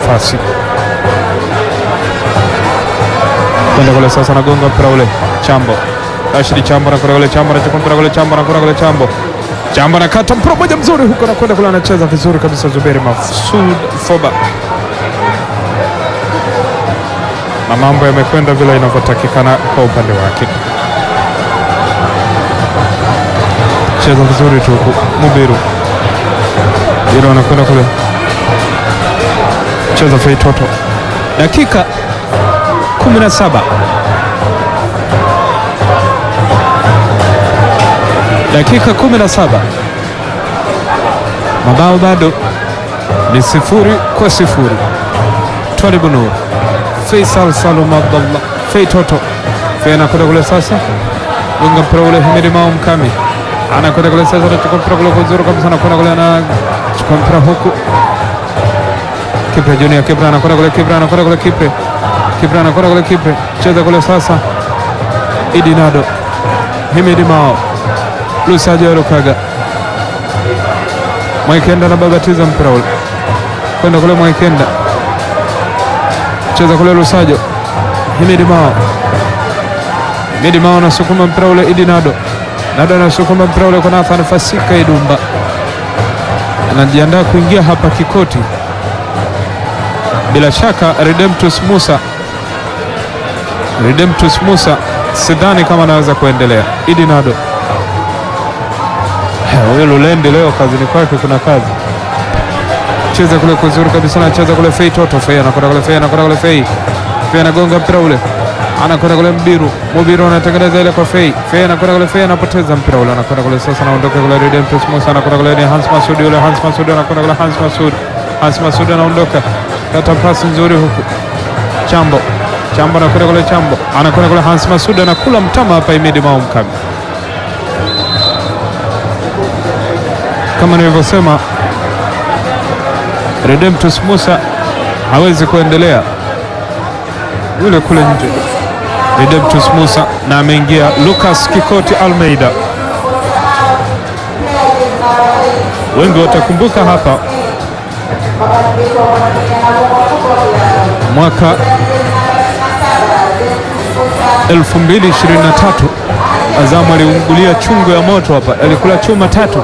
nafasi kwenda kule sasa, nagonga mpira ule Chambo, Rashidi Chambo anakwenda kule, Chambo anachukua mpira kule, Chambo anakwenda kule, Chambo Chambo anakata mpira moja mzuri huko, anakwenda kule, anacheza vizuri kabisa Zuberi Masud Foba, na mambo yamekwenda vile inavyotakikana kwa upande wake. Cheza vizuri tu huku Mubiru Mubiru anakwenda kule, cheza Fei Toto, dakika 17 dakika 17 mabao bado ni sifuri kwa sifuri. Twalibu Nur, Faisal Salum Abdallah, Fei Toto, Fei anakwenda kule sasa, gonga mpira ule, Himidi Mao Mkami anakwenda kule sasa, anachukua mpira kule kuzuri kabisa, anakwenda kule, anachukua mpira huku Kipre Junior, Kipre anakwenda kule, Kipre anakwenda kule, Kipre Kipre anakwenda kule, Kipre cheza kule sasa, Idi Nado, Himidi Mao, Lusajo Lukaga, Mwaikenda anababatiza mpira ule kwenda kule, Mwaikenda cheza kule, Lusajo, Himidi Mao, Himidi Mao anasukuma mpira ule, Idi Nado, Nado anasukuma mpira ule kwa Nathan Fasika Idumba, anajiandaa kuingia hapa Kikoti bila shaka Redemptus Musa, Redemptus Musa sidhani kama anaweza kuendelea. Idi Nado huyo Lulendi leo kazini kwake kuna kazi. Cheza kule kuzuri kabisa, anacheza kule Fei Toto, Fei anakwenda kule, Fei anakwenda kule, Fei Fei anagonga mpira ule, anakwenda kule Mbiru, Mubiru anatengeneza ile kwa Fei, Fei anakwenda kule, Fei anapoteza mpira ule, anakwenda kule sasa, anaondoka kule Redemptus Musa, anakwenda kule ni Hans Masudi ule, Hans Masudi anakwenda kule, Hans Masudi, Hans Masudi anaondoka kata pasi nzuri huku Chambo Chambo anakwenda kule, Chambo anakwenda kule, Hans Masud anakula mtama hapa, Imidi Mao Mkami. Kama nilivyosema, Redemptus Musa hawezi kuendelea yule kule nje, Redemptus Musa, na ameingia Lucas Kikoti Almeida. Wengi watakumbuka hapa mwaka 2023 Azamu aliungulia chungu ya moto hapa, alikula chuma tatu.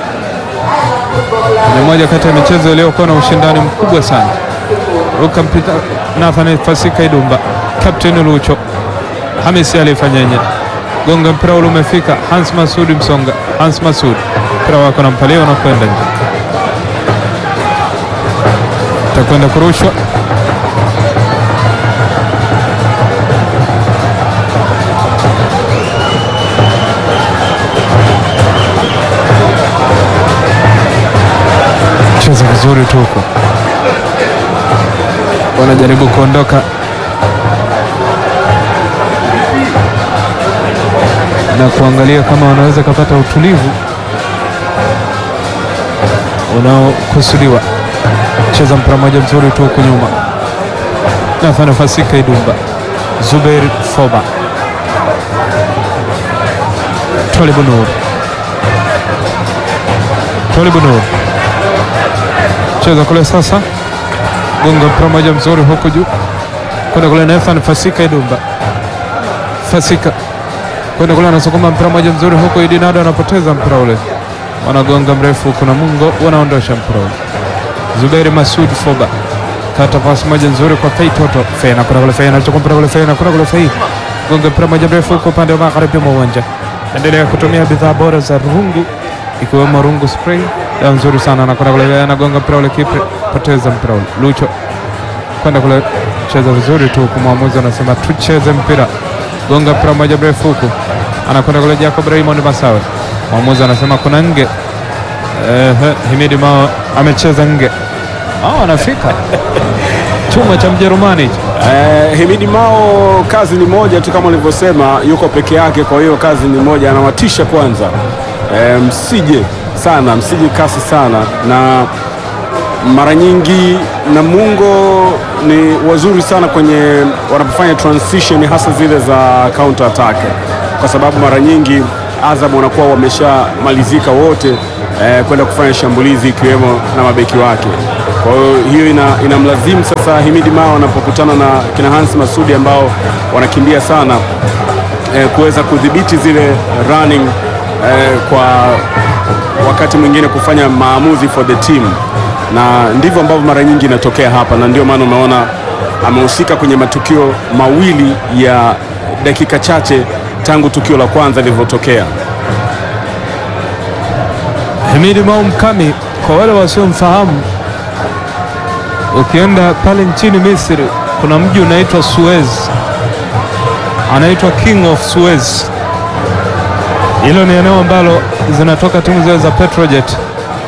Ni moja kati ya michezo iliyokuwa na ushindani mkubwa sana. Ruka mpita Nathan Fasika Idumba, Captain Lucho Hamisi alifanyenye gonga mpira ule umefika Hans Masudi Msonga, Hans Masudi mpira wako na mpalia unakwenda nje, takwenda kurushwa cheza vizuri tu huko, wanajaribu kuondoka na kuangalia kama wanaweza kupata utulivu unaokusudiwa. Cheza mpira moja mzuri tu huku nyuma, Nathan Fasika Idumba, Zubeir Foba, Twalibu Nur, Twalibu Nur cheza kule sasa, gonga mpira moja mzuri huku juu kwenda kule, Nathan Fasika Idumba, Fasika kwenda kule, anasukuma mpira moja mzuri huku, Idi Nado anapoteza mpira ule, wanagonga mrefu, kuna Mungo wanaondosha mpira ule. Zuberi Masud Foba kata pasi moja nzuri kwa Fei Toto, Fei anakwenda kule, Fei anachukua mpira kule, Fei anakwenda kule, Fei gonga mpira moja mrefu huko upande wa magharibi mwa uwanja. Endelea kutumia bidhaa bora za Rungu ikiwemo Rungu spray, dawa nzuri sana. Anakwenda kule, anagonga mpira ule, Kipre poteza mpira ule, Lucho kwenda kule, cheza vizuri tu huku, mwamuzi anasema tucheze mpira, gonga mpira moja mrefu huku, anakwenda kule, Jacob Raymond Masawe, mwamuzi anasema kuna nge. Ehe, Himidi Mao amecheza nge, Mao anafika chuma cha Mjerumani hicho. Eh, Himidi Mao kazi ni moja tu kama ulivyosema, yuko peke yake, kwa hiyo kazi ni moja, anawatisha kwanza. Eh, msije sana, msije kasi sana, na mara nyingi Namungo ni wazuri sana kwenye wanapofanya transition, hasa zile za counter attack, kwa sababu mara nyingi Azam wanakuwa wameshamalizika wote eh, kwenda kufanya shambulizi ikiwemo na mabeki wake. Kwa hiyo hiyo ina, inamlazimu sasa Himidi Mao anapokutana na kina Hans Masudi ambao wanakimbia sana eh, kuweza kudhibiti zile running eh, kwa wakati mwingine kufanya maamuzi for the team, na ndivyo ambavyo mara nyingi inatokea hapa, na ndio maana umeona amehusika kwenye matukio mawili ya dakika chache tangu tukio la kwanza lilivyotokea. Himidi Mao Mkami, kwa wale wasiomfahamu, ukienda pale nchini Misri kuna mji unaitwa Suez, anaitwa King of Suez. Hilo ni eneo ambalo zinatoka timu zile za Petrojet.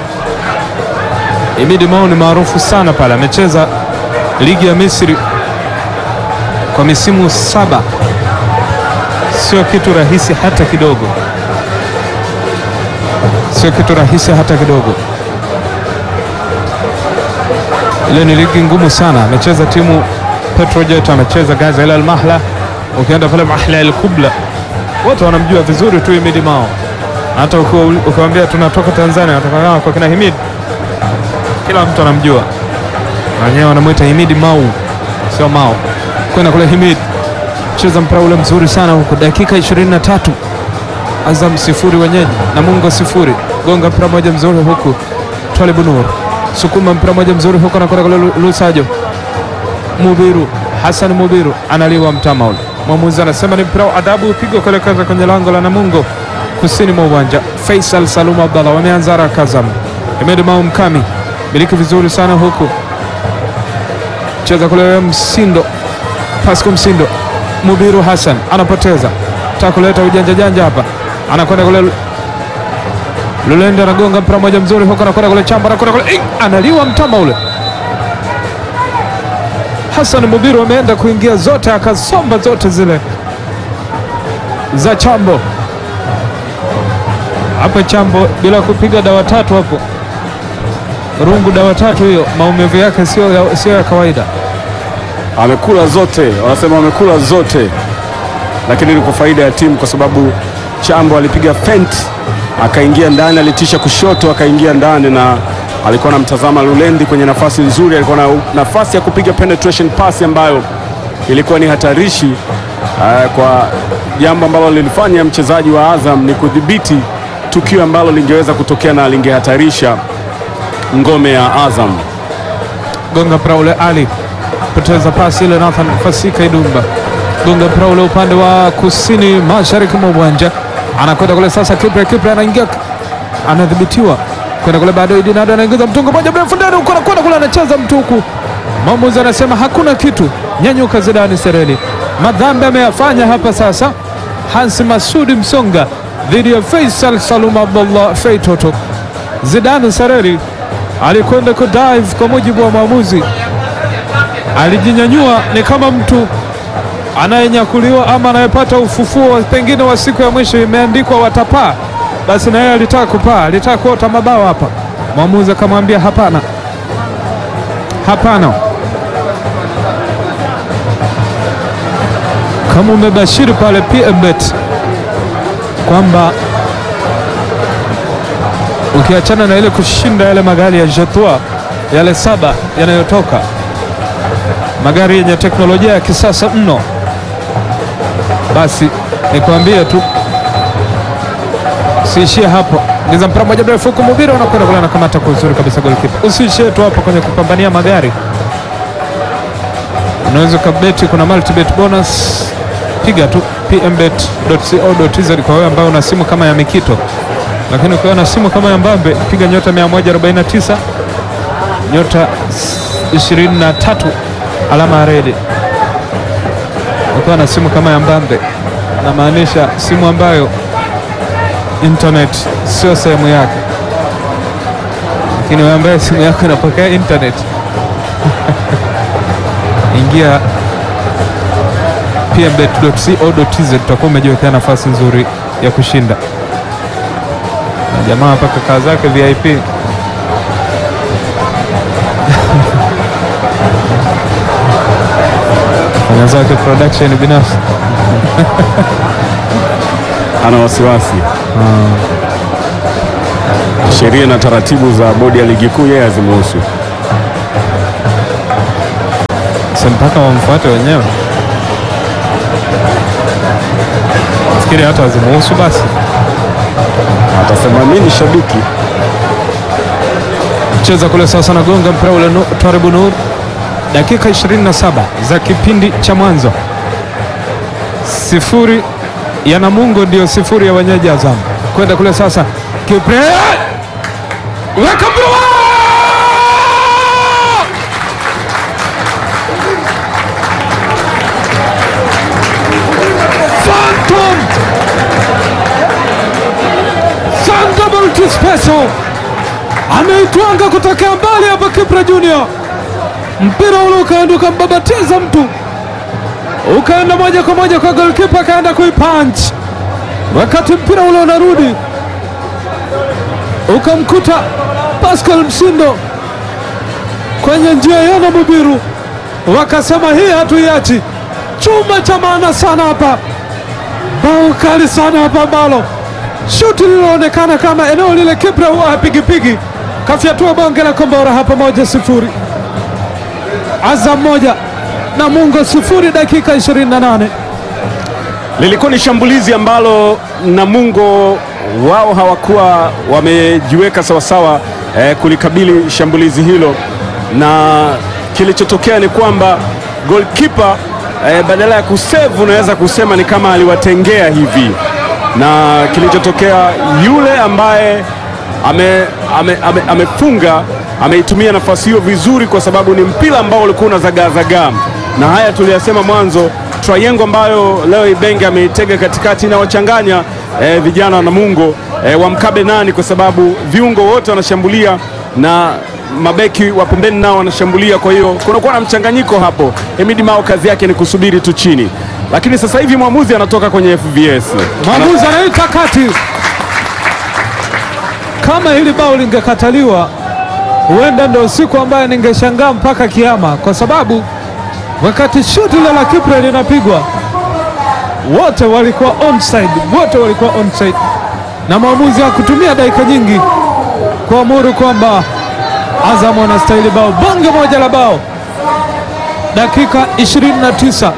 Himidi Mao ni maarufu sana pale, amecheza ligi ya Misri kwa misimu saba, sio kitu rahisi hata kidogo sio kitu rahisi hata kidogo. Ile ni ligi ngumu sana. Amecheza timu Petrojet, amecheza Gaza Al Mahla. Ukienda pale Mahla Al Kubla, wote wanamjua vizuri tu Himidi Mao. Hata ukiwaambia tunatoka Tanzania, natoka kwa kina Himidi, kila mtu anamjua, na wenyewe wanamwita Himidi Mau, sio Mao. Kwenda kule Himidi, cheza mpira ule mzuri sana huko, dakika 23 Azam sifuri wenyeji Namungo sifuri. Gonga mpira moja mzuri huku, Twalibu Nur sukuma mpira moja mzuri huku, anakwenda kule Lusajo Mubiru, Hassan Mubiru analiwa mtama ule. Mwamuzi anasema ni mpira wa adabu, upigwa kuelekeza kwenye lango la Namungo kusini mwa uwanja. Faisal Salum Abdallah wameanza haraka. Azam Himidi Mao Mkami miliki vizuri sana huku, cheza kule Msindo, Pasco Msindo, Mubiru Hassan anapoteza taka kuleta ujanja janja hapa, anakwenda kule Lulende, anagonga mpira moja mzuri huko, anakwenda kule Chamba, anakwenda kule analiwa mtama ule. Hassan Mubiru ameenda kuingia zote, akasomba zote zile za Chambo hapa. Chambo bila kupiga dawa tatu hapo, rungu dawa tatu hiyo, maumivu yake sio ya, sio ya kawaida. Amekula zote, wanasema amekula zote lakini ni kwa faida ya timu kwa sababu Chambo alipiga fent akaingia ndani, alitisha kushoto akaingia ndani, na alikuwa anamtazama Lulendi kwenye nafasi nzuri, alikuwa na nafasi ya kupiga penetration pass ambayo ilikuwa ni hatarishi. Uh, kwa jambo ambalo lilifanya mchezaji wa Azam ni kudhibiti tukio ambalo lingeweza kutokea na lingehatarisha ngome ya Azam. Gonga mpira ule, Ali poteza pasi ile, Nathan Fasika Idumba gonga mpira ule upande wa kusini mashariki mwa uwanja, anakwenda kule sasa. Kipre Kipre anaingia, anadhibitiwa kwenda kule, bado Idinado anaingiza mtungo moja mrefu ndani huko, anakwenda kule, anacheza mtu huku. Mwamuzi anasema hakuna kitu, nyanyuka Zidani Sereli. Madhambi ameyafanya hapa sasa Hansi Masudi Msonga dhidi ya Faisal Salum Abdullah Fei Toto. Zidani Sereli alikwenda kudive, kwa mujibu wa mwamuzi, alijinyanyua ni kama mtu anayenyakuliwa ama anayepata ufufuo pengine wa siku ya mwisho, imeandikwa watapaa, basi na yeye alitaka kupaa, alitaka kuota mabawa hapa. Mwamuzi akamwambia hapana, hapana. Kama umebashiri pale PMBet kwamba ukiachana na ile kushinda yale magari ya Jetua yale saba yanayotoka magari yenye teknolojia ya kisasa mno basi nikwambie tu usiishie hapo. Ngiza mpira moja mrefu huku, Mubira unakwenda kule, anakamata kwa uzuri kabisa golikipa. Usiishie tu hapo kwenye kupambania magari, unaweza ukabeti, kuna multibet bonus. Piga tu pmbet.co.tz kwa wewe ambao una simu kama ya Mikito, lakini ukiwa na simu kama ya Mbambe piga nyota 149 nyota 23 alama ya redi ukiwa na simu kama ya Mbambe, namaanisha simu ambayo internet sio sehemu yake, lakini wewe ambaye simu yako inapokea internet ingia pmbet.co.tz, utakuwa umejiwekea nafasi nzuri ya kushinda. Na jamaa mpaka kaa zake VIP fanya zake production binafsi ana wasiwasi sheria na taratibu za bodi ya ligi kuu yeye hazimuhusu. si mpaka wamfuate wenyewe. Nafikiri hata wazimuhusu basi. Atasema mimi ni shabiki. Cheza kule sasa, nagonga mpira ule nu, Twaribu Nur. Dakika 27 za kipindi cha mwanzo, sifuri ya Namungo ndio sifuri ya wenyeji Azam. Kwenda kule sasa, Kipre weka mpira Phantom Thunderbolt Special ameitwanga kutokea mbali hapa Kipra Junior, mpira ule ukaenda ukambabatiza mtu ukaenda moja kwa moja kwa golkipa, akaenda kuipunch. Wakati mpira ule unarudi ukamkuta Pascal Msindo kwenye njia yana Mubiru, wakasema hii hatuiachi. Chuma cha maana sana hapa, bao kali sana hapa ambalo shuti lililoonekana kama eneo lile Kipra huwa hapigipigi, kafyatua bonge la kombora hapa, moja sifuri. Azam moja Namungo sifuri, dakika 28. Lilikuwa ni shambulizi ambalo Namungo wao hawakuwa wamejiweka sawasawa eh, kulikabili shambulizi hilo, na kilichotokea ni kwamba goalkeeper eh, badala ya kusevu unaweza kusema ni kama aliwatengea hivi, na kilichotokea yule ambaye ame, ame, ame, amefunga ameitumia nafasi hiyo vizuri, kwa sababu ni mpira ambao ulikuwa unazagaazagaa, na haya tuliyasema mwanzo triangle ambayo leo Ibenge ameitega katikati na wachanganya eh, vijana wa Namungo eh, wamkabe nani, kwa sababu viungo wote wanashambulia na mabeki wa pembeni nao wanashambulia. Kwa hiyo kunakuwa na mchanganyiko hapo. Hemidi Mao kazi yake ni kusubiri tu chini, lakini sasa hivi mwamuzi anatoka kwenye FVS Mwamuzi anaita kati. Kama hili bao lingekataliwa, huenda ndio siku ambayo ningeshangaa mpaka kiama, kwa sababu wakati shuti ile la Kipre linapigwa wote walikuwa onside, wote walikuwa onside, na mwamuzi hakutumia dakika nyingi kuamuru kwamba Azam wanastahili bao, bonge moja la bao, dakika 29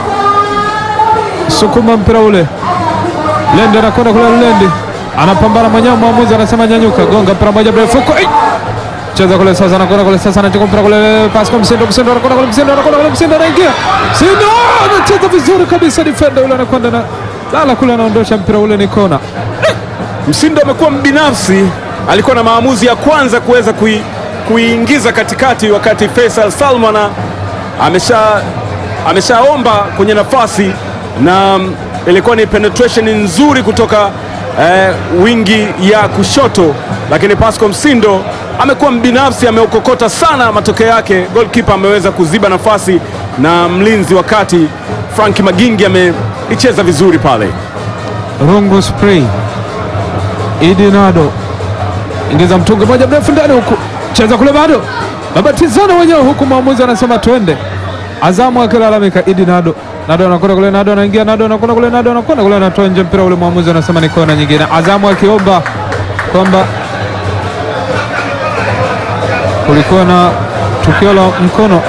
sukuma mpira ule Lendi anakwenda kule, Lendi anapambana mwenyewe, mwamuzi anasema nyanyuka, gonga mpira moja mrefu kwa cheza kule sasa, anakwenda kule sasa, anachukua mpira kule, pasi kwa Msindo, Msindo anakwenda kule, Msindo anakwenda kule, Msindo anaingia, Msindo anacheza vizuri kabisa, defender yule anakwenda na lala kule, anaondosha mpira ule, ni kona. Msindo amekuwa mbinafsi, alikuwa na maamuzi ya kwanza kuweza kui, kuiingiza katikati, wakati Faisal Salman amesha ameshaomba kwenye nafasi na mm, ilikuwa ni penetration nzuri kutoka eh, wingi ya kushoto, lakini Pascal Msindo amekuwa mbinafsi, ameukokota sana. Matokeo yake goalkeeper ameweza kuziba nafasi na mlinzi wa kati Frank Magingi ameicheza vizuri pale. Rungu spray Idinado ingiza mtungi moja mrefu ndani huku, cheza kule, bado mabatizano wenyewe huku, mwamuzi anasema twende. Azamu akilalamika, Idinado Nado anakwenda kule, Nado anaingia, Nado anakwenda kule, Nado anakwenda kule, anatoa nje mpira ule, mwamuzi anasema ni kona nyingine. Azamu akiomba kwamba kulikuwa na tukio la mkono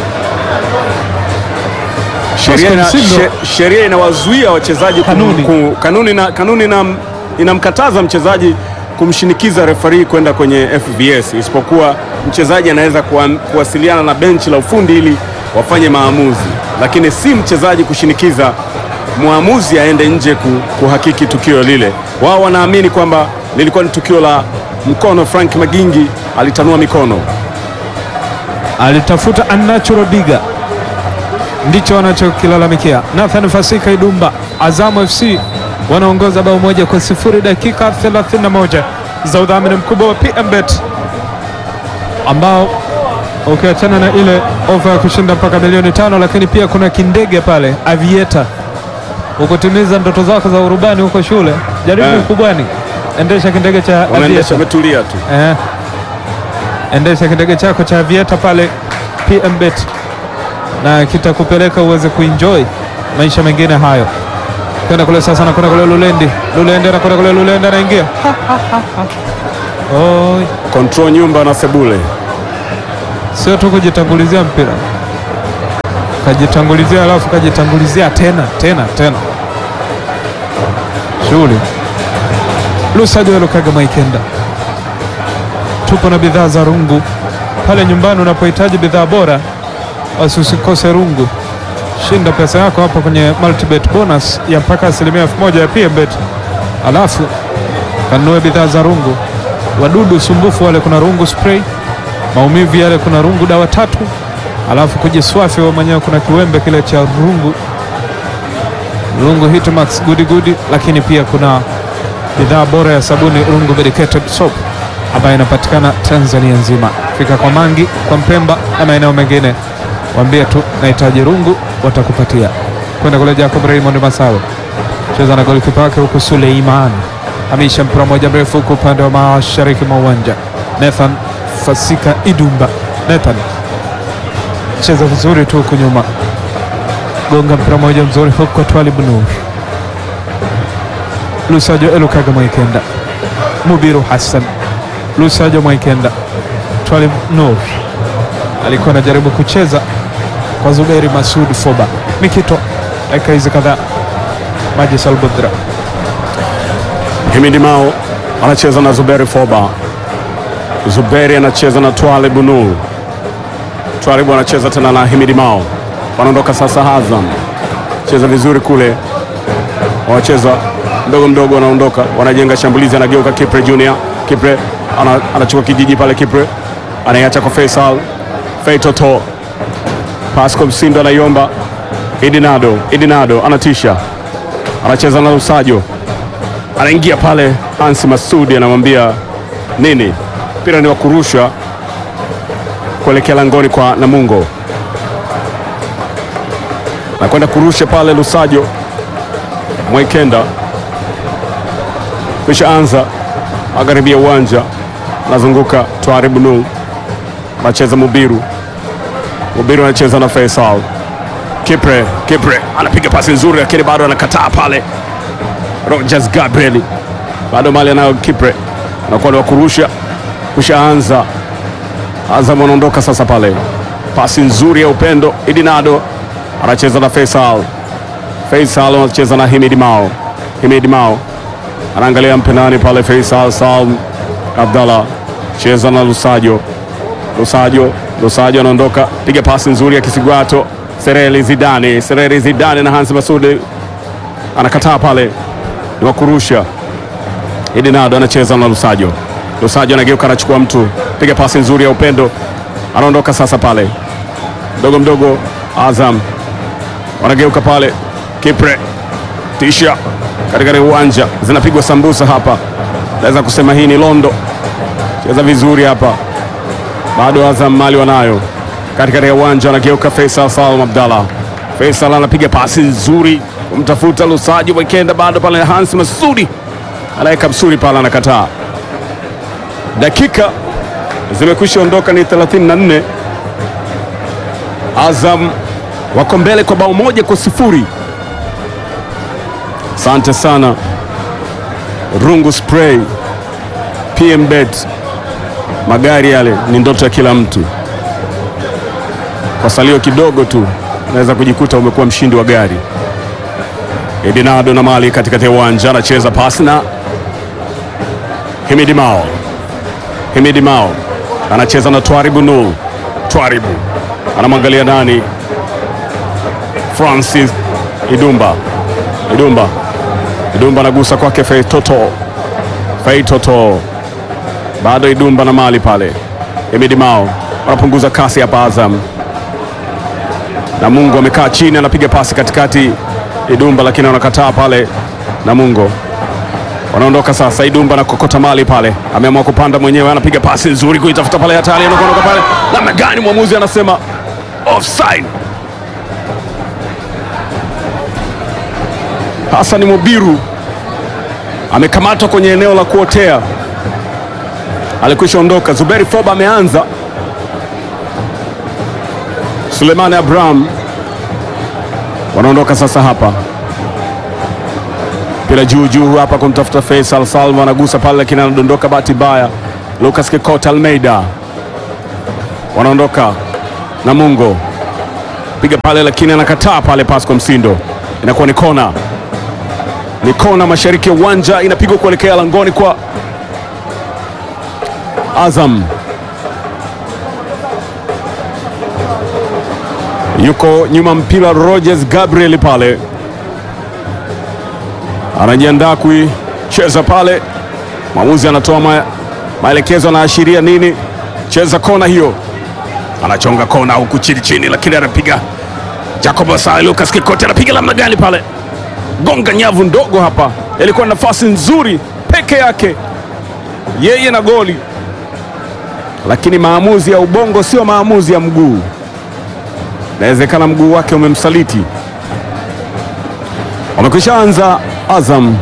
Sheria ina- Pascal Msindo. she- sheria inawazuia wachezaji kum- Kanuni. ku- kanuni, na, kanuni ina, inamkataza mchezaji kumshinikiza refari kwenda kwenye FVS, isipokuwa mchezaji anaweza kuwa, kuwasiliana na benchi la ufundi ili wafanye maamuzi, lakini si mchezaji kushinikiza mwamuzi aende nje ku, kuhakiki tukio lile. Wao wanaamini kwamba lilikuwa ni tukio la mkono. Frank Magingi alitanua mikono. alitafuta unnatural diga, ndicho wanachokilalamikia. Nathan Fasika Idumba, Azamu FC wanaongoza bao moja kwa sifuri dakika 31 za udhamini mkubwa wa PMBet ambao ukiachana na ile ofa ya kushinda mpaka milioni tano, lakini pia kuna kindege pale Avieta. Ukutimiza ndoto zako za urubani huko shule, jaribu Eh. ukubwani, endesha kindege cha Wanaendesha Avieta. wametulia tu. Eh, endesha kindege chako cha Avieta pale PMBet na kitakupeleka uweze kuenjoy maisha mengine hayo. Kwenda kule sasa, nakwenda kule Lulendi, Lulendi anakwenda kule, Lulendi anaingia. Ha, ha, ha, ha. Oi, Control nyumba na sebule. sio tu kujitangulizia mpira, kajitangulizia, alafu kajitangulizia tena tena tena, shughuli Lusajo Lukaga Maikenda. Tupo na bidhaa za rungu pale nyumbani. Unapohitaji bidhaa bora, basi usikose rungu. Shinda pesa yako hapa kwenye multibet bonus ya mpaka asilimia elfu moja ya PMBet, alafu kanunue bidhaa za rungu. Wadudu sumbufu wale kuna rungu spray, maumivu yale kuna rungu dawa tatu, alafu kujiswafi wewe mwenyewe kuna kiwembe kile cha rungu rungu Hitmax gudi gudi, lakini pia kuna bidhaa bora ya sabuni rungu medicated soap ambayo inapatikana Tanzania nzima. Fika kwa Mangi, kwa Mpemba na maeneo mengine, waambie tu nahitaji rungu, watakupatia. Kwenda kule Jacob Raymond Masawe cheza na golikipa wake huku Suleiman hamisha mpira moja mrefu huku upande wa mashariki mwa uwanja. Nathan Fasika Idumba, Nathan cheza vizuri tu huku nyuma, gonga mpira moja mzuri huku kwa Twalib Nur Lusajo Elukaga Mwaikenda Mubiru Hassan Lusajo Mwaikenda Twalib Nur alikuwa anajaribu kucheza kwa Zuberi Masud Foba Mikito dakika hizi kadhaa Maji Salbudra Himidi Mao anacheza na Zuberi Foba. Zuberi anacheza na Twalib Nur. Twalib anacheza tena na Himidi Mao. Wanaondoka sasa Azam. Cheza vizuri kule. Wanacheza mdogo mdogo wanaondoka. Wanajenga shambulizi anageuka Kipre Junior. Kipre ana, anachukua kijiji pale Kipre. Anaiacha kwa Faisal. Feitoto. Pasco Msindo anaiomba. Idinado. Idinado anatisha. Anacheza na Lusajo anaingia pale Hansi Masudi anamwambia nini, mpira ni wa kurusha kuelekea langoni kwa Namungo, nakwenda kurusha pale Lusajo Mwaikenda, kisha anza magharibi ya uwanja, anazunguka Twaribu Nur, anacheza Mubiru, Mubiru anacheza na Faisal Kipre, Kipre anapiga pasi nzuri, lakini bado anakataa pale Rogers Gabriel bado mali anayo Kipre, anakuwa ni wa kurusha, kushaanza. Azam anaondoka sasa pale, pasi nzuri ya upendo. Idinado anacheza na Faisal, Faisal anacheza na Himidi Mao, Himidi Mao anaangalia mpenani pale. Faisal Salm Abdallah cheza na Lusajo, Lusajo, Lusajo anaondoka, piga pasi nzuri ya Kisigwato. Sereli Zidane, Sereli Zidane na Hansi Masudi anakataa pale ni wa kurusha. Idinado anacheza na Lusajo, Lusajo anageuka anachukua mtu, piga pasi nzuri ya upendo, anaondoka sasa pale mdogo mdogo. Azam wanageuka pale, Kipre tisha katikati ya uwanja, zinapigwa sambusa hapa, naweza kusema hii ni Londo. Cheza vizuri hapa, bado Azam mali wanayo katikati ya uwanja, anageuka Faisal Salum Abdallah, Faisal anapiga pasi nzuri kumtafuta Lusajo Mwikenda, bado pale Hans Masudi anaweka msuri pale, anakataa. Dakika zimekwisha ondoka, ni 34. Azam wako mbele kwa bao moja kwa sifuri. Asante sana Rungu Spray, PMBet, magari yale ni ndoto ya kila mtu. Kwa salio kidogo tu unaweza kujikuta umekuwa mshindi wa gari. Edinado na mali katikati ya uwanja anacheza pasi na Himidi Mao. Himidi Mao anacheza na Twaribu Nur. Twaribu anamwangalia nani? Francis Idumba. Idumba. Idumba anagusa kwake Feitoto. Feitoto bado Idumba na mali pale. Himidi Mao wanapunguza kasi hapa Azam na Mungu amekaa chini anapiga pasi katikati Idumba lakini wanakataa pale Namungo. Wanaondoka sasa, Idumba na kokota mali pale, ameamua kupanda mwenyewe, anapiga pasi nzuri kuitafuta pale hatari, anaondoka pale namna gani? Mwamuzi anasema offside. Hassan Mubiru amekamatwa kwenye eneo la kuotea, alikwisha ondoka. Zuberi Foba ameanza, Sulemani Abraham wanaondoka sasa hapa, mpira juu juu hapa kumtafuta Faisal Salma, anagusa pale lakini anadondoka, bahati mbaya. Lucas Kikota Almeida wanaondoka Namungo, piga pale, lakini anakataa pale. Pasco Msindo, inakuwa ni kona, ni kona mashariki ya uwanja, inapigwa kuelekea langoni kwa Azam. Yuko nyuma mpira Rogers Gabriel pale anajiandaa kuicheza pale. Mwamuzi anatoa ma, maelekezo, anaashiria nini? Cheza kona hiyo, anachonga kona huku chini chini, lakini anapiga Jacob Asai. Lucas Kikoti anapiga namna gani pale, gonga nyavu ndogo hapa. Ilikuwa nafasi nzuri peke yake yeye na goli, lakini maamuzi ya ubongo sio maamuzi ya mguu. Inawezekana mguu wake umemsaliti. Wamekwisha anza Azam.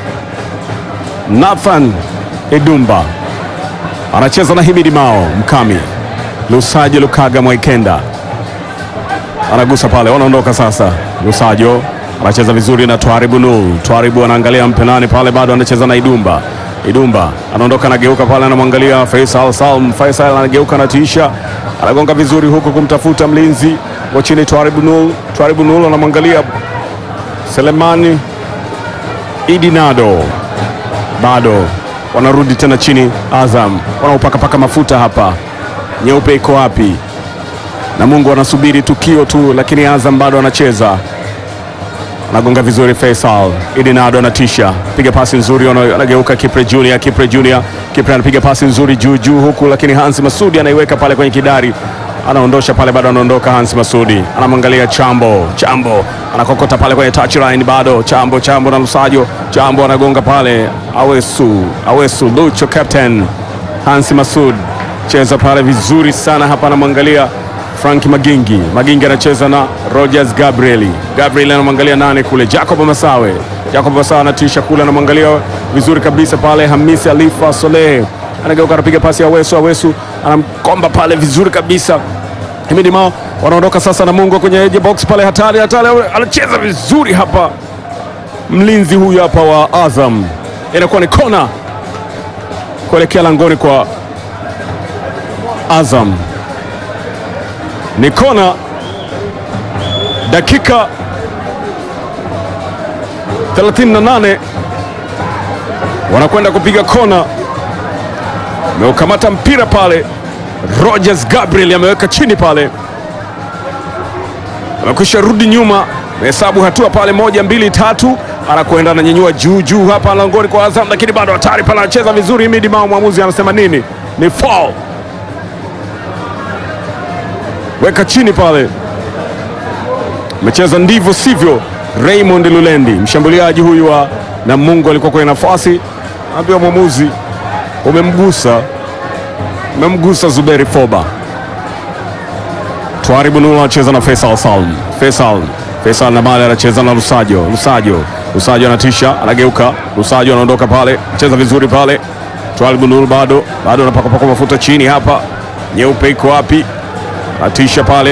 Nathan Edumba anacheza na Himidi Mao Mkami. Lusajo Lukaga Mwaikenda anagusa pale, wanaondoka sasa. Lusajo anacheza vizuri na Twaribu Nul. Twaribu anaangalia mpenani pale, bado anacheza na Idumba. Idumba anaondoka, anageuka pale, anamwangalia Faisal Salm. Faisal anageuka, anatiisha, anagonga vizuri huku kumtafuta mlinzi wa chini Twaribu Nul. Twaribu Nul anamwangalia Selemani Idinado bado wanarudi tena chini. Azam wanaopakapaka mafuta hapa, nyeupe iko wapi? Na Mungu anasubiri tukio tu, lakini Azam bado anacheza, anagonga vizuri. Faisal Idinado anatisha, piga pasi nzuri, anageuka Kipre Junior. Kipre Junior, Kipre anapiga pasi nzuri juu juu huku, lakini Hans Masudi anaiweka pale kwenye kidari anaondosha pale, bado anaondoka. Hans Masudi anamwangalia Chambo, Chambo anakokota pale kwenye touchline, bado Chambo, Chambo na Lusajo, Chambo anagonga pale, Awesu, Awesu Lucho, captain Hans Masud cheza pale vizuri sana hapa, anamwangalia Frank Magingi, Magingi anacheza na Rogers Gabrieli, Gabriel anamwangalia nane kule, Jacob Masawe, Jacob Masawe anatisha kule, anamwangalia vizuri kabisa pale, Hamisi Alifa Soleh anageuka anapiga pasi ya Awesu, Awesu anamkomba pale vizuri kabisa. Himidi Mao wanaondoka sasa na Mungu kwenye edge box pale, hatari hatari, anacheza vizuri hapa, mlinzi huyu hapa wa Azam, inakuwa ni kona kuelekea langoni kwa Azam, ni kona. Dakika 38 wanakwenda kupiga kona ameukamata mpira pale. Rogers Gabriel ameweka chini pale, amekwisha rudi nyuma, amehesabu hatua pale, moja mbili tatu, anakwenda ananyanyua juu juu hapa langoni kwa Azam, lakini bado hatari pale, anacheza vizuri Himidi Mao. Mwamuzi anasema nini? Ni foul, weka chini pale, amecheza ndivyo sivyo. Raymond Lulendi, mshambuliaji huyu wa Namungo, alikuwa kwenye nafasi, anaambiwa mwamuzi umemgusa umemgusa Zuberi Foba. Twaribu Nula anacheza na Faisal Salm. Faisal Faisal na mali anacheza na Lusajo. Lusajo Lusajo anatisha, anageuka. Lusajo anaondoka pale, cheza vizuri pale. Twaribu Nula bado bado anapakapaka mafuta chini hapa, nyeupe iko wapi? Anatisha pale.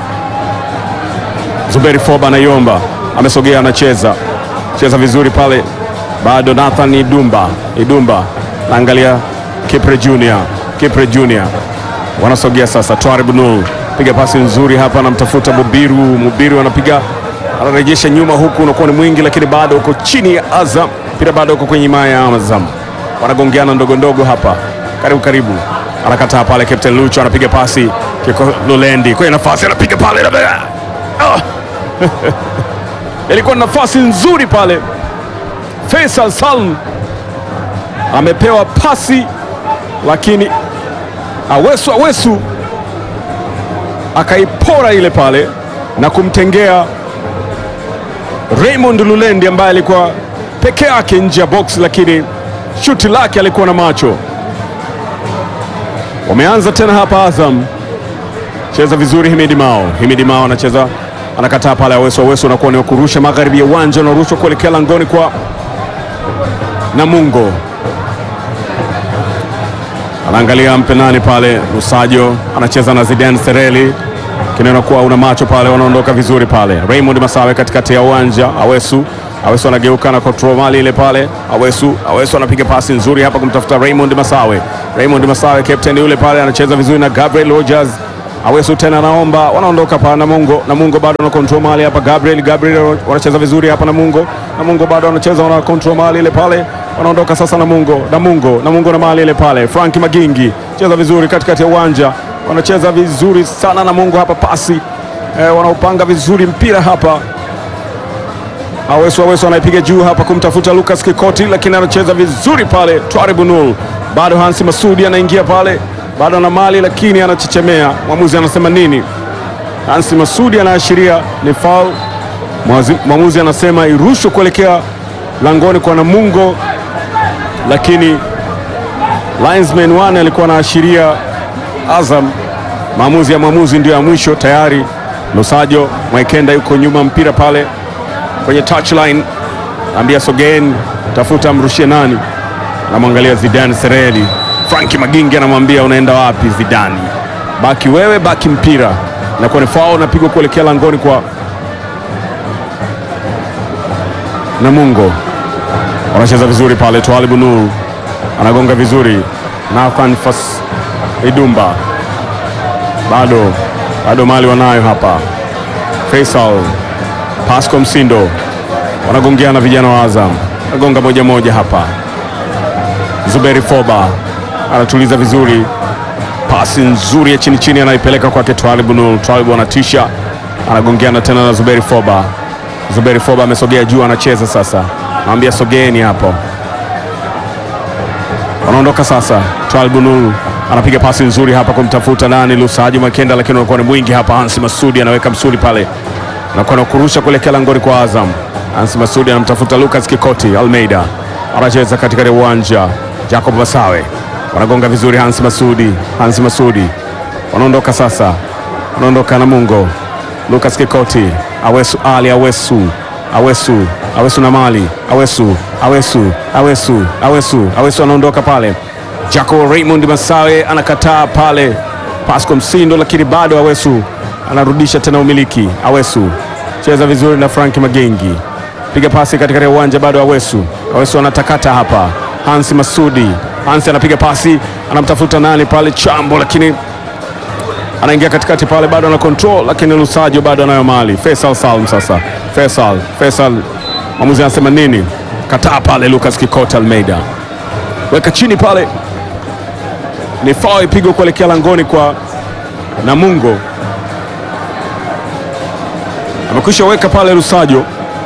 Zuberi Foba anaiomba, amesogea, anacheza cheza vizuri pale, bado Nathan Idumba Idumba naangalia Kipre Junior, Kipre Junior wanasogea sasa. Twaribu Nul piga pasi nzuri hapa, anamtafuta Mubiru. Mubiru anapiga anarejesha nyuma, huku unakuwa ni mwingi, lakini bado uko chini ya Azam, mpira bado uko kwenye himaya ya Azam, wanagongeana ndogo ndogo hapa, karibu karibu, anakataa pale. Captain Lucho anapiga pasi, Kiko Lulendi kwenye nafasi, anapiga pale ah! ilikuwa nafasi nzuri pale. Faisal Salm amepewa pasi lakini Awesu Awesu akaipora ile pale na kumtengea Raymond Lulendi ambaye alikuwa peke yake nje ya box, lakini shuti lake alikuwa na macho. Wameanza tena hapa Azam, cheza vizuri Himidi Mao. Himidi Mao anacheza anakataa pale, Awesu Awesu anakuwa ni kurusha magharibi ya uwanja, unarushwa kuelekea langoni kwa Namungo anaangalia mpenani pale. Lusajo anacheza na Zidane Sereli, kinena kuwa una macho pale, wanaondoka vizuri pale. Raymond Masawe katikati ya uwanja, Awesu Awesu anageuka na control mali ile pale. Awesu Awesu anapiga pasi nzuri hapa kumtafuta Raymond Masawe. Raymond Masawe captain yule pale anacheza vizuri na Gabriel Rogers Awesu tena naomba, wanaondoka pa Namungo. Namungo bado na control mali hapa. Gabriel Gabriel wanacheza vizuri hapa. Namungo Namungo bado wanacheza, wana control mali ile pale, wanaondoka sasa. Namungo Namungo Namungo na mali ile pale. Frank Magingi cheza vizuri katikati ya uwanja, wanacheza vizuri sana Namungo hapa, pasi eh, wanaupanga vizuri mpira hapa. Awesu Awesu anaipiga juu hapa kumtafuta Lucas Kikoti, lakini anacheza vizuri pale. Twaribu Nul bado Hansi Masudi anaingia pale, bado ana mali lakini anachechemea. Mwamuzi anasema nini? Hansi Masudi anaashiria ni foul. Mwazi- Mwamuzi anasema irushwe kuelekea langoni kwa Namungo, lakini linesman one alikuwa anaashiria Azam. Maamuzi ya mwamuzi ndio ya mwisho tayari. Lusajo Mwaikenda yuko nyuma mpira pale kwenye touchline, ambia sogeni, tafuta mrushie nani, anamwangalia Zidane Sereli. Franki Magingi anamwambia unaenda wapi Zidani? Baki wewe, baki mpira. Inakuwa ni foul, napigwa kuelekea langoni kwa Namungo. Wanacheza vizuri pale, Twalibu Nur anagonga vizuri, Nathan Fas Idumba bado bado mali wanayo hapa. Faisal Pasco Msindo wanagongeana vijana wa Azam, anagonga moja moja hapa. Zuberi Foba anatuliza vizuri, pasi nzuri ya chini chini anaipeleka kwake Twalibu Nur. Twalibu anatisha, anagongeana tena na Zuberi Foba. Zuberi Foba amesogea juu, anacheza sasa, anamwambia sogeeni hapo wanaondoka sasa. Twalibu Nur anapiga pasi nzuri hapa kumtafuta nani, Lusaji Makenda, lakini unakuwa ni mwingi hapa. Hansi Masudi anaweka msuli pale, anakuwa na kurusha kuelekea langoni kwa Azam. Hansi Masudi anamtafuta Lucas Kikoti Almeida, anacheza katikati ya uwanja. Jacob Masawe wanagonga vizuri, Hansi Masudi, Hansi Masudi wanaondoka sasa, wanaondoka Namungo. Lucas Kikoti, Awesu Ali, Awesu Awesu Awesu na mali Awesu Awesu Awesu Awesu Awesu anaondoka pale. Jaco Raymond Masawe anakataa pale, Pasco Msindo, lakini bado Awesu anarudisha tena umiliki. Awesu cheza vizuri na Frank Magengi, piga pasi katikati ya uwanja, bado Awesu Awesu anatakata hapa. Hansi Masudi, Hansi anapiga pasi, anamtafuta nani pale, Chambo, lakini anaingia katikati pale, bado ana control, lakini Lusajo bado anayo mali. Faisal Salm sasa, Faisal Faisal, mwamuzi anasema nini? Kataa pale, Lucas Kikota Almeida weka chini pale, ni foul ipigwa kuelekea langoni kwa Namungo. Amekwisha weka pale Lusajo,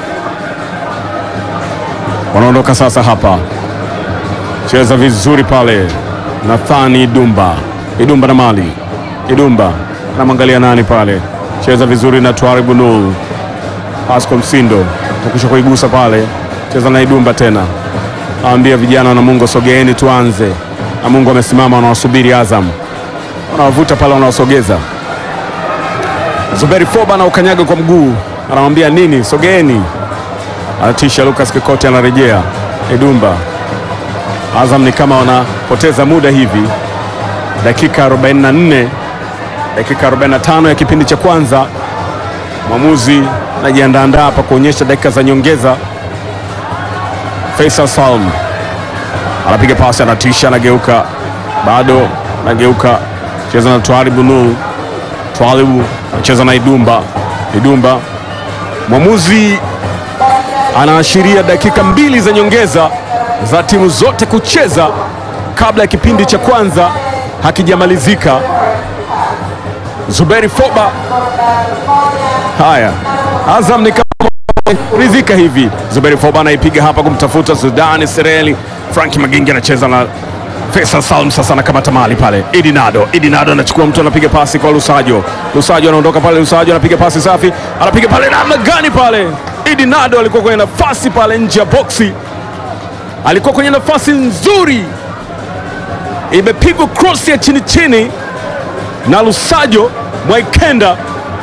wanaondoka sasa hapa, cheza vizuri pale, Nathani Idumba, Idumba na mali Idumba anamwangalia nani pale, cheza vizuri na Twaribu Nul. Pasco Msindo takisha kuigusa pale, cheza na Idumba tena, awambia vijana wa Namungo sogeeni tuanze. Namungo amesimama, wanawasubiri Azam, wanawavuta pale, wanawasogeza. Zuberi Foba na ukanyaga kwa mguu, anamwambia nini, sogeeni. Anatisha Lucas Kikoti, anarejea Idumba. Azam ni kama wanapoteza muda hivi, dakika 44 dakika 45 ya kipindi cha kwanza. Mwamuzi anajiandaandaa hapa kuonyesha dakika za nyongeza. Faisal Salm anapiga pasi, anatisha, anageuka, bado anageuka, cheza na Twalibu Nur. Twalibu anacheza na Idumba. Idumba, mwamuzi anaashiria dakika mbili za nyongeza za timu zote kucheza kabla ya kipindi cha kwanza hakijamalizika. Zuberi Foba. Haya, Azam ni kama ridhika hivi. Zuberi Foba anaipiga hapa kumtafuta Zidane Sereli. Franki Magingi anacheza na Faisal Salm, sasa anakamata mali pale. Idinado, Idinado anachukua mtu, anapiga pasi kwa Lusajo. Lusajo anaondoka pale, Lusajo anapiga pasi safi, anapiga pale namna gani pale. Idinado alikuwa kwenye nafasi pale nje ya boksi, alikuwa kwenye nafasi nzuri, imepigwa cross ya chini chini na Lusajo Mwaikenda,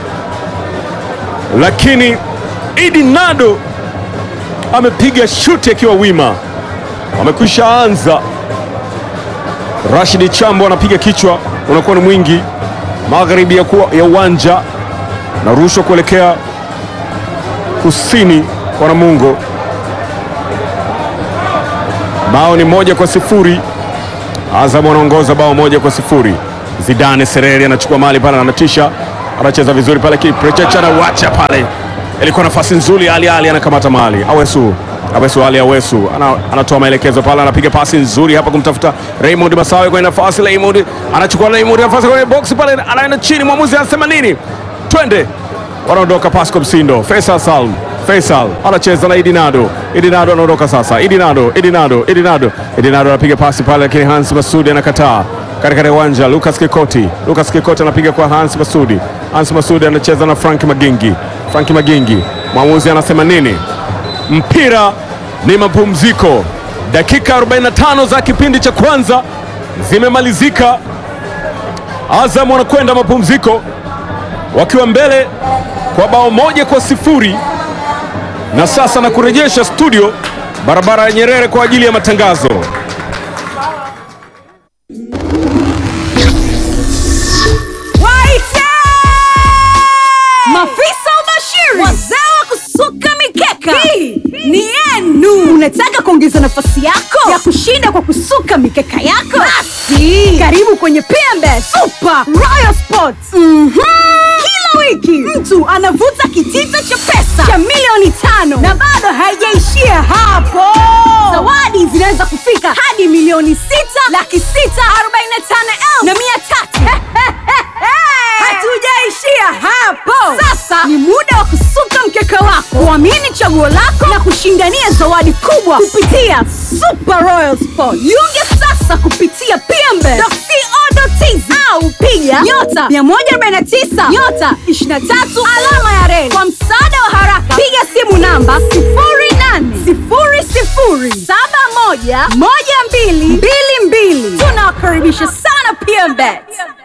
lakini Idi Nado amepiga shuti akiwa wima. Wamekwisha anza. Rashidi Chambo anapiga kichwa, unakuwa ni mwingi magharibi ya, kuwa, ya uwanja na rushwa kuelekea kusini kwa Namungo. Bao ni moja kwa sifuri. Azam wanaongoza bao moja kwa sifuri. Zidane Sereri anachukua mali pale, anatisha, anacheza vizuri pale, Kiprechecha anawacha pale, ilikuwa nafasi nzuri. Ali Ali anakamata mali, Awesu Awesu Ali Awesu ana, anatoa maelekezo pale, anapiga pasi nzuri hapa kumtafuta Raymond Masawe kwenye nafasi. Raymond anachukua Raymond nafasi kwenye box pale, anaenda chini, mwamuzi anasema nini? Twende, wanaondoka Pasco Msindo, Faisal Salm Faisal anacheza na Idinado. Idinado anaondoka sasa. Idinado, Idinado, Idinado, Idinado anapiga pasi pale, lakini Hans Masudi anakataa katika uwanja. Lucas Kikoti, Lucas Kikoti anapiga kwa Hans Masudi. Hans Masudi anacheza na Frank Magingi. Frank Magingi, mwamuzi anasema nini? Mpira ni mapumziko. Dakika 45 za kipindi cha kwanza zimemalizika. Azam wanakwenda mapumziko wakiwa mbele kwa bao moja kwa sifuri na sasa na kurejesha studio barabara ya Nyerere kwa ajili ya matangazo. Waite! Mafisa ubashiri, wazee wa kusuka mikeka, hii ni yenu. Unataka kuongeza nafasi yako ya kushinda kwa kusuka mikeka yako? Basi karibu kwenye PMB Super Royal Sports. Mhm. Kila wiki mtu anavuta kitita cha pesa cha milioni tano na bado haijaishia hapo. Zawadi zinaweza kufika hadi milioni sita laki sita arobaini na tano elfu na mia tatu. Hatujaishia hapo. Sasa ni muda wa kusuka mkeka wako, kuamini chaguo lako na kushindania zawadi kubwa kupitia Super Royal Sport. Jiunge sasa kupitia pmbe.co.tz au piga nyota 149 nyota 23 alama ya reli. Kwa msaada wa haraka, piga simu namba 0800711222. Tunawakaribisha sana PMBet.